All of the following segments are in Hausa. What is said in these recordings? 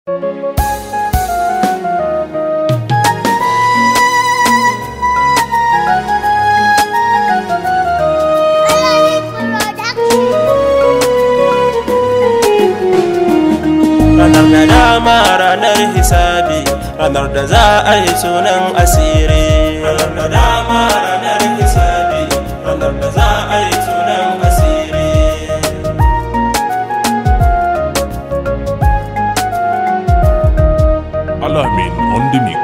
ranar da dama ranar hisabi ranar da za a yi sunan asiri ranar da dama ranar hisabi ranar da za a yi sunan asiri Alamin on the mix.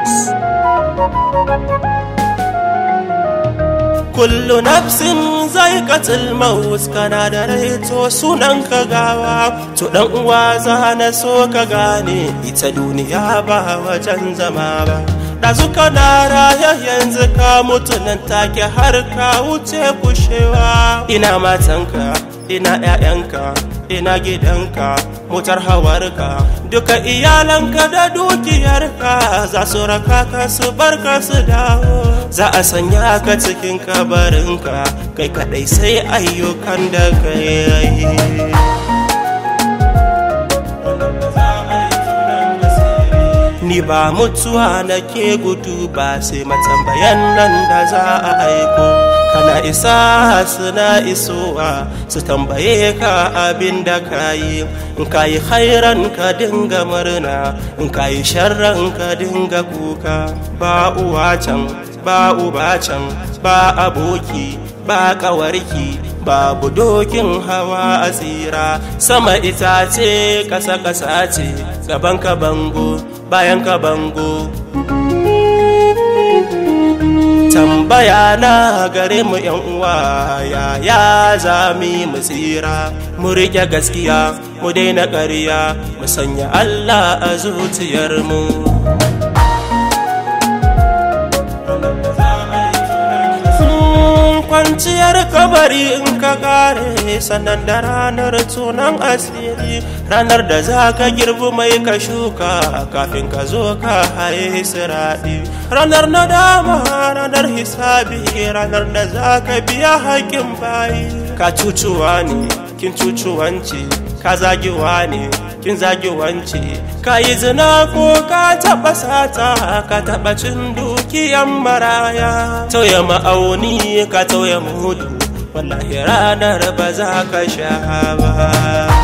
kullu nafsin zai katil maus kana da rai to sunan ka gawa to dan uwa za na so ka gane ita duniya ba wajen zama ba ɗazu kana raya yanzu ka mutu nan take har ka wuce kushewa ina matanka ina 'ya'yanka ina gidanka motar hawarka duka iyalanka da dukiyarka za su raka ka su barka su dawo za a sanya ka cikin kabarinka kai kadai sai ayyukan da ka yi ni ba mutuwa nake gudu ba sai matambayan nan da za a aiko kana isa suna isowa su tambaye ka abin da ka yi in ka yi khairan ka dinga murna in ka yi sharran ka dinga kuka ba uwa can ba uba can ba aboki ba kawarki babu dokin hawa a tsira sama itace ƙasa ƙasa ce gaban ka bango bayan ka bango tambaya na gare mu yan uwa yaya za mu yi mu tsira mu riƙe gaskiya mu daina ƙarya mu sanya allah a zuciyarmu kwanciyar kabari in ka kare sannan da ranar tunan asiri ranar da za ka girbi mai ka shuka kafin ka zo ka haye siraɗi ranar nadama ranar hisabi ranar da za ka biya haƙƙin bayi ka cucuwa ne kin cucuwanci ka zagiwa ne kin zagi wance ka yi zina ko ka taɓa sata ka taɓa cin dukiyan maraya tauye ma'auni ka tauye mudu wallahi ranar ba za ka sha ba